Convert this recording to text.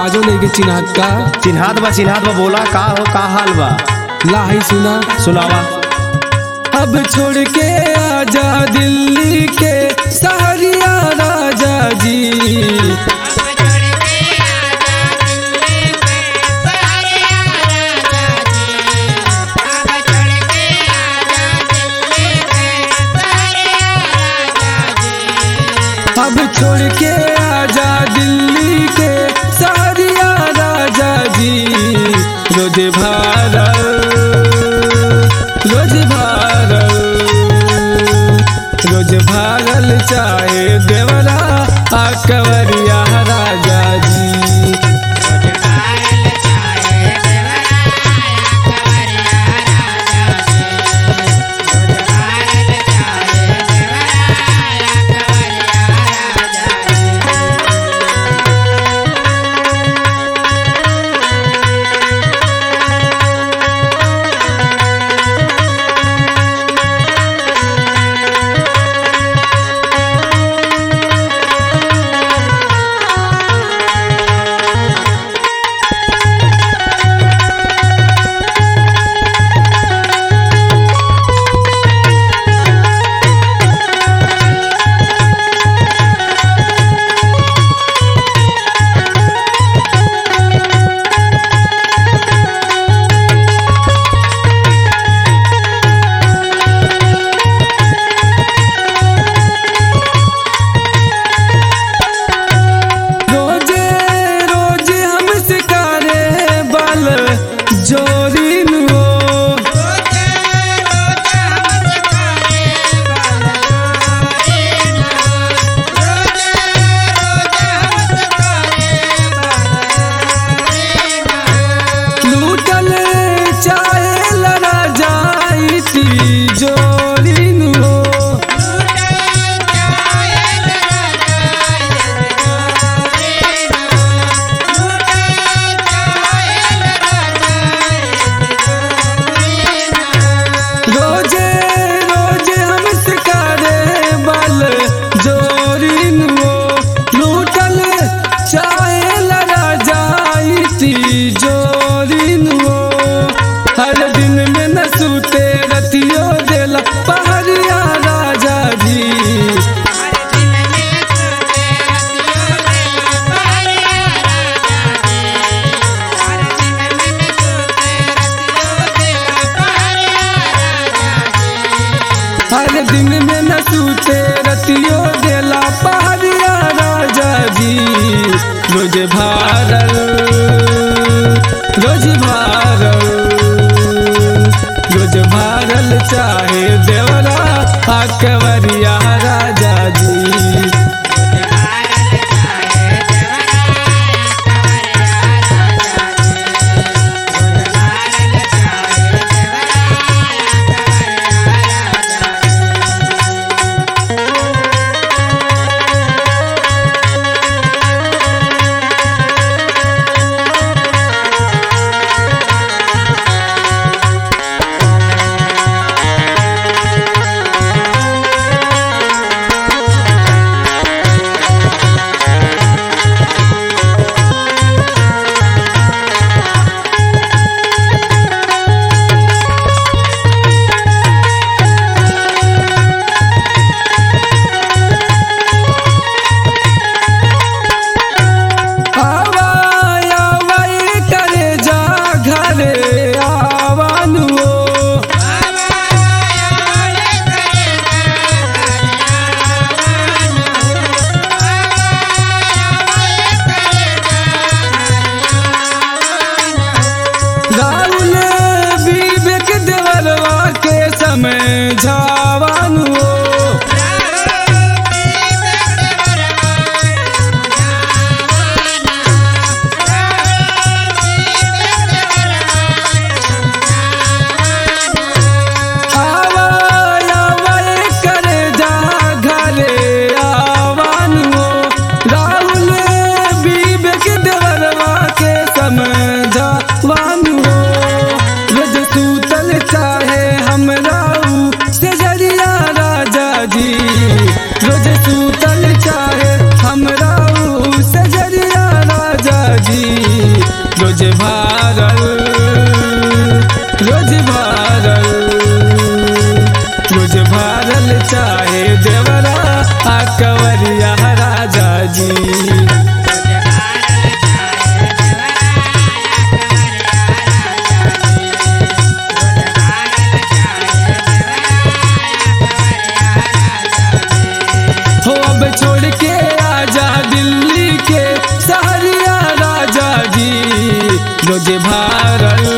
आवाजो नहीं के चिन्हत का चिन्हात बा चिन्हात बा बोला का हो का हाल बा ला ही सुना सुनावा अब छोड़ के आजा दिल्ली के सहरिया राजा जी अब छोड़ के आजा दिल्ली के सहरिया राजा जी रोज भारत रोज भारत रोज भारल चाहे देवरा आ कंवरिया राजा जी रोजे रोजे हम सिकारे बल जोरी नुओ लूटल चाहे लड़ा जाई ती जोरी नुओ रोजे रोजे हम सिकारे बल जोरी नुओ लूटल चाहे लड़ा जाई ती जोरी नुओ हर दिन में न सूते रतियो देला पहरिया राजा जी हर दिन में न सूते रतियो देला पहरिया राजा जी रोज भारल रोज भारल रोज भारल चाहे देवरा आ कंवरिया राजा जी आवाय आवाय करे जा घरे आवानुओ राहुल विवेक देवरवा के समय झावानुओ आवाय आवाय करे जा घरे आवानुओ राहुल विवेक देवरवा के समझा वानुओ रोज सूतल चाहे हमरा ऊ से जा रोज भारल रोज भारल चाहे देवरा आ कवरिया राजा जी हो अब छोड़ के आजा दिल्ली के सहरिया राजा जी रोज भारल